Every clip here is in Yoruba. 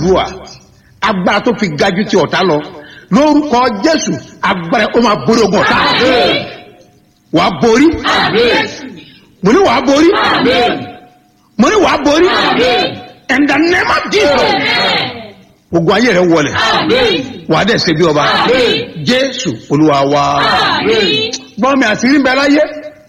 àdúrà agbára tó fi ga ju ti ọ̀tá lọ lórúkọ jésù agbára ó máa borí ogun ọ̀tá wàá borí mo ní wàá borí mo ní wàá borí in the name of jesus ogun ayé rẹ wọlẹ̀ wàá dẹ̀ ṣe bí ọba jésù olúwa wa gbọ́n mi àti rí bẹ láyé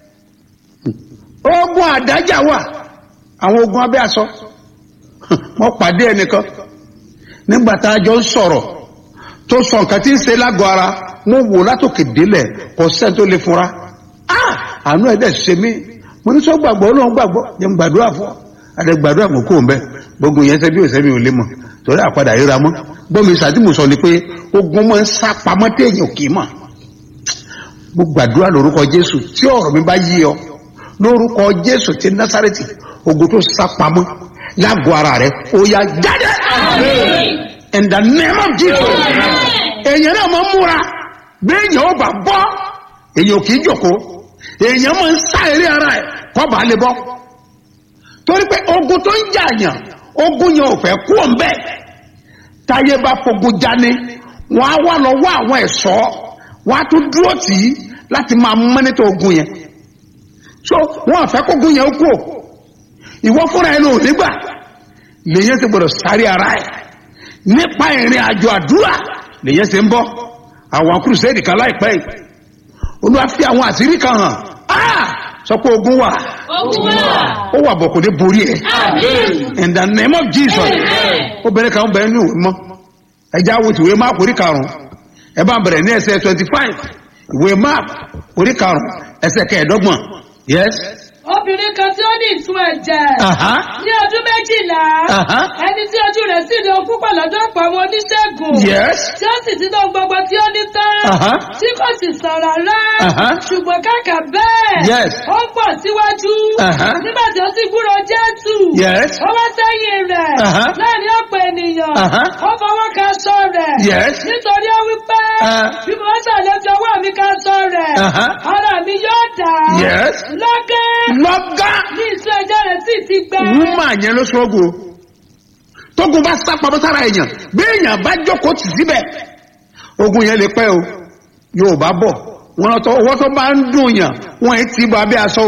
ogun àdájà wà àwọn ogun abẹ́ aṣọ wọ́n pàdé ẹnìkan nígbà tá a jọ ń sọ̀rọ̀ tó sọ nǹkan tí ń ṣe lágọ̀ ara mo wò látòkè délẹ̀ kò sẹ́ni tó lè fura Ah! àánú ẹ̀ dẹ̀ ṣe mí mo ní sọ gbàgbọ́ olóhùn gbàgbọ́ jẹ́ n gbàdúrà fún ọ àdẹ gbàdúrà mọ̀ kó o mbẹ́ gbogbo yẹn sẹ́bí òsẹ́mi ò lè mọ̀ torí àpadà ríra mọ́ gbọ́mi sàdímù sọ ni pé ogun máa ń sá pamọ́ téèyàn kì í mọ̀ mo gbàdúrà lórúkọ jésù tí ọ̀rọ̀ mi bá yí ọ lórúkọ jésù ti násàrẹ́tì ogun tó sá pamọ́ lágọ̀ ara rẹ ó yá jáde in the name of jesus èèyàn náà máa ń múra béèyàn ó bá bọ́ èèyàn kì í jòkó èèyàn máa ń sá eré ara ẹ̀ kọ́ bá lè bọ́ torí pé ogun tó ń jà yàn ogun yẹn ò fẹ́ kú òun bẹ́ẹ̀ táyé bá fogun jáni wọ́n á wá lọ wá àwọn ẹ̀ṣọ́ wọ́n á tún dúró tì í láti máa mọ́nítọ̀ ogun yẹn so wọ́n àfẹ́ kógun yẹn ó kú ò ìwọ fúnra ẹ̀ ló nígbà lèyẹn ti gbọdọ̀ sáré ara ẹ̀ nípa ìrìn àjò àdúrà lèyẹn ti ń bọ́ àwọn kùrùsẹ́ẹ̀dì kan láìpẹ́ yìí olúwa fi àwọn àṣírí kan hàn áà sọ pé ogun wà ó wà bọ̀ kò ní borí ẹ̀ in the name of jesus obìnrin kan bẹ̀rẹ̀ ní ìwé mọ́ ẹja wo ti ìwé máàpù orí karùn-ún ẹ bá bẹ̀rẹ̀ ní ẹsẹ̀ twenty five ìwé máàpù orí karùn-ún ẹsẹ̀ kẹẹ̀ẹ́dọ́gbọ̀n yes. obìnrin kan tí ó ní ìtú ẹ̀jẹ̀ Aha. ní ọdún méjìlá Aha. ẹni tí ojú rẹ̀ sì ní okú pọ̀ lọ́dọ̀ ọ̀pọ̀ àwọn oníṣègùn Yes. tí ó sì ti dán gbogbo tí ó ní tán Aha. tí kò sì sàn rárá Aha. ṣùgbọ́n kàkà bẹ́ẹ̀ Yes. ó pọ̀ síwájú Aha. nígbà tí ó sì gbúrò jésù Yes. ó wá sẹ́yìn rẹ̀ Aha. láàrin ọ̀pọ̀ ènìyàn Aha. ó fọwọ́ ka aṣọ rẹ̀ Yes. nítorí ó wí pé Ah. bí mo bá ṣàlejò ọwọ́ mi ka aṣọ rẹ̀ Aha. ara mi yóò dà Yes. lọ́gán lọ́gá ní ìṣú ẹjọ́ rẹ̀ sì ti gbẹ. wúmà yẹn ló ṣọ́gun o tógun bá sá pamọ́ sára èèyàn bí èèyàn bá jókòó tì síbẹ̀ ogun yẹn lè pẹ́ o yóò bá bọ̀ wọn tó owó tó bá ń dùn yàn wọn ì tí bọ abẹ́ aṣọ